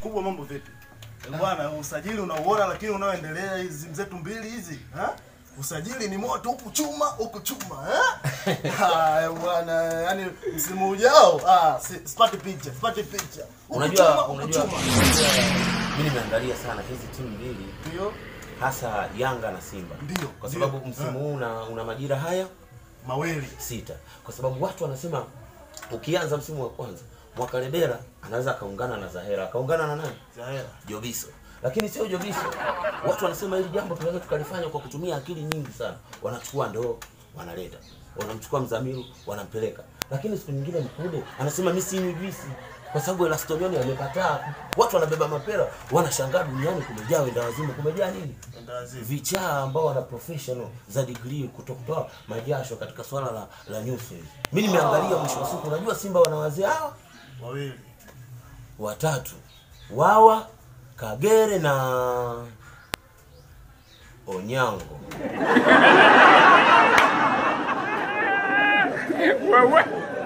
Mkubwa, mambo vipi? Eh, Bwana, usajili unauona, lakini unaoendelea hizi timu zetu mbili hizi ha? Usajili ni moto huku chuma huku chuma eh? Haya bwana, yani msimu ujao ah, si- sipati picha, sipati picha. Huku chuma, Unajua, huku unajua, chuma. unajua, mimi nimeangalia sana hizi timu mbili Ndio hasa Yanga na Simba Ndio, kwa ndio. sababu msimu huu una, una majira haya maweli. sita, kwa sababu watu wanasema ukianza msimu wa kwanza mwaka Ledera anaweza akaungana na Zahera akaungana na nani Zahera. Jobiso, lakini sio Jobiso. Watu wanasema hili jambo tunaweza tukalifanya kwa kutumia akili nyingi sana. Wanachukua ndoo wanaleta, wanamchukua Mzamiru wanampeleka, lakini siku nyingine Mkude anasema mimi sinywi juisi kwa sababu Elastonioni amekataa. Watu wanabeba mapera, wanashangaa duniani kumejaa wenda wazimu, kumejaa nini? Ndazi. vichaa ambao wana professional za degree kutokutoa majasho katika swala la, la nyuso hizi. Mimi nimeangalia mwisho wa siku, unajua Simba wanawazia hawa Wawili. watatu, Wawa, Kagere na Onyango. Wewe